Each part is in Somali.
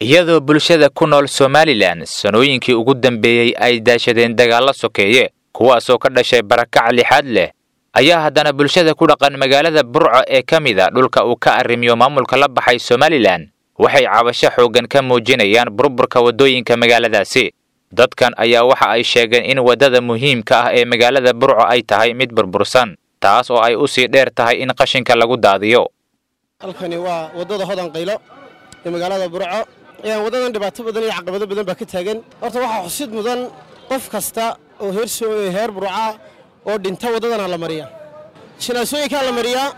iyadoo bulshada ku nool somalilan sanooyinkii ugu dambeeyey ay daashadeen dagaallo sokeeye kuwaasoo ka dhashay barakac lixaad leh ayaa haddana bulshada ku dhaqan magaalada burco ee ka mid a dhulka uu ka arrimiyo maamulka la baxay somalilan waxay cabasho xooggan ka muujinayaan burburka waddooyinka magaaladaasi dadkan ayaa waxa ay sheegeen in waddada muhiimka ah ee magaalada burco ay tahay mid burbursan taas oo ay u sii dheer tahay in qashinka lagu daadiyo halkani waa waddada hodan qaylo ee magaalada burco waddadan dhibaato badan iyo caqabado badan baa ka taagan horta waxaa xusid mudan qof kasta oo heer burca oo dhinta waddadana la mariyaa jinaasooyinkaa la mariyaa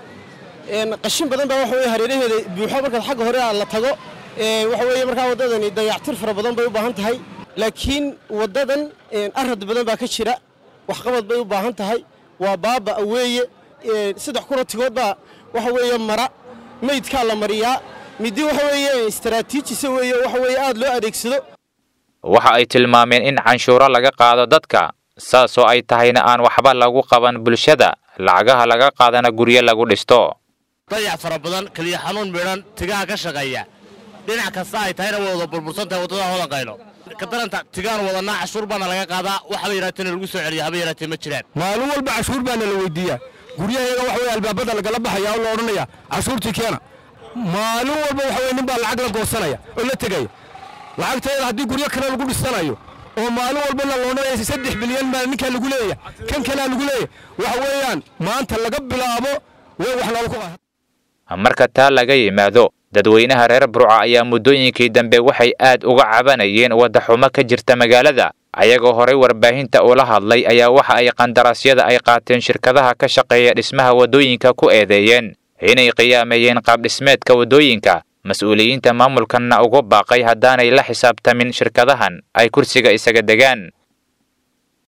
qashin badan baa waxa weye hareeraheeda buuxo markaad xagga hore la tago waxa weeye markaa waddadani dayactir fara badan bay u baahan tahay laakiin waddadan arad badan baa ka jira waxqabad bay u baahan tahay waa baaba weeye saddex kuna tigood baa waxa weeye mara meydkaa la mariyaa midi waxa weeye istaraatiijisa weeye waxa weeye aad loo adeegsado waxa ay tilmaameen in canshuuro laga qaado dadka saasoo ay tahayna aan waxba lagu qaban bulshada lacagaha laga qaadana guryo lagu dhisto dayac fara badan keliya xanuun midhan tigaha ka shaqeeya dhinac kasta ay tahayna way wada burbursan tahay waddada hodan qaylo ka daranta tigaan wadanaa cashuur baana laga qaadaa waxba yaraateena lagu soo celiya haba yaraatee ma jiraan maalin walba cashuur baana la weydiiyaa guryahayaga waxa weye albaabada lagala baxaya oo la odhanaya cashuurtii keena maalin walba waxa weye nin baa lacag la goosanaya oo la tegaya lacagteeda haddii guryo kale lagu dhisanayo oo maalin walba la loodhanaya saddex bilyan baa ninkaa lagu leeyahay kan kalea lagu leeyahay waxa weeyaan maanta laga bilaabo way wax noola ku marka taa laga yimaado dadweynaha reer burca ayaa muddooyinkii dambe waxay aad uga cabanayeen waddaxumo ka jirta magaalada ayagoo horay warbaahinta ula hadlay ayaa waxa ay qandaraasyada ay qaateen shirkadaha ka shaqeeya dhismaha waddooyinka ku eedeeyeen inay qiyaameeyeen qaabdhismeedka waddooyinka mas-uuliyiinta maamulkanna ugu baaqay haddaanay la xisaabtamin shirkadahan ay kursiga isaga degaan